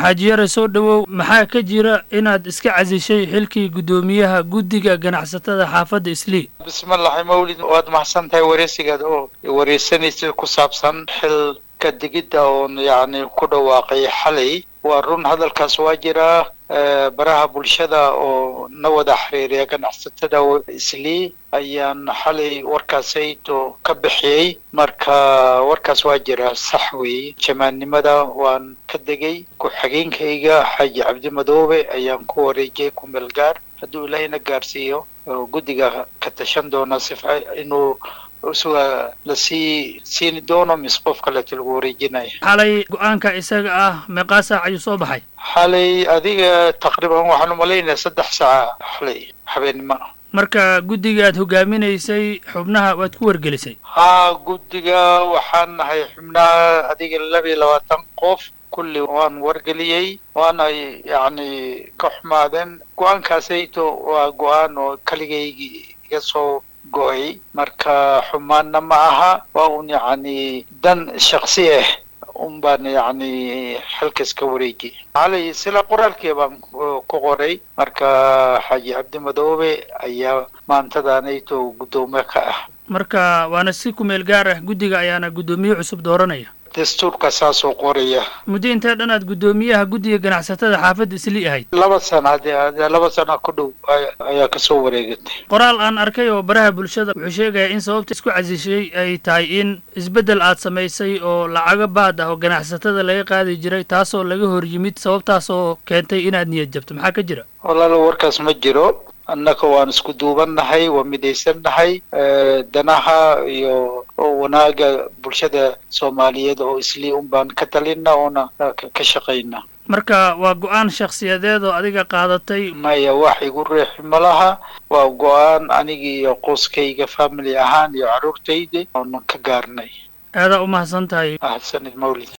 xaaji yare soo dhowow maxaa ka jira inaad iska casishay xilkii guddoomiyaha guddiga ganacsatada xaafadda islii bismillahi mawlid waad mahadsan tahay wareysigaad oo wareysanaysa ku saabsan xil ka digidda oon yacni ku dhawaaqay xalay waa run hadalkaas waa jiraa baraha bulshada oo na wada xiriiriya ganacsatada islii ayaan xalay warkaasayto ka bixiyey marka warkaas waa jiraa sax weeye jamaannimada waan ka degay ku-xigeenkayga xaaji cabdi madoobe ayaan ku wareejiyay kumeel gaar hadduu ilaahayna gaarsiiyo guddiga ka tashan doona sifa inuu suga lasii siini doono mise qof kaleeto lagu wareejinaya xalay go-aanka isaga ah meeqaa saac ayuu soo baxay xalay adiga taqriiban waxaan umalaynaya saddex saaca xalay habeennimo marka guddiga aad hogaaminaysay xubnaha waad ku wargelisay haa guddiga waxaan nahay xubnaha adiga laba iyo labaatan qof kulli waan wargeliyey waana yacni ka xumaadeen go-aankaasayto waa go-aan oo kaligaygi iga soo go-ay marka xumaanna ma aha waa un yacni dan shaksi ah un baan yacni xilkas ka wareejiyay xalay sila qoraalkii baan ku qoray marka xaaji cabdi madoobe ayaa maantadaanayto guddoomiye ka ah marka waana si kumeel gaar ah guddiga ayaana guddoomiye cusub dooranaya dastuurka saasoo qoraya muddo intee dhan aad guddoomiyaha guddiga ganacsatada xaafadda islii ahayd laba sana hadee laba sana ku dhow ayaa kasoo wareegatay qoraal aan arkay oo baraha bulshada wuxuu sheegayaa in sababta isku casishay ay tahay in isbeddel aad samaysay oo lacago baad ah oo ganacsatada laga qaadi jiray taasoo laga hor yimid sababtaas oo keentay inaad niyad jabto maxaa ka jira walaalo warkaas ma jiro annaka waan isku duubannahay waa midaysannahay danaha iyo wanaaga bulshada soomaaliyeed oo islii un baan ka talina oona ka shaqayna marka waa go-aan shakhsiyadeed oo adiga qaadatay maya wax igu riixi ma laha waa go-aan anigi iyo qoyskayga family ahaan iyo carruurtayda oonan ka gaarnay aadaa u mahadsan tahay mahadsanid mawlid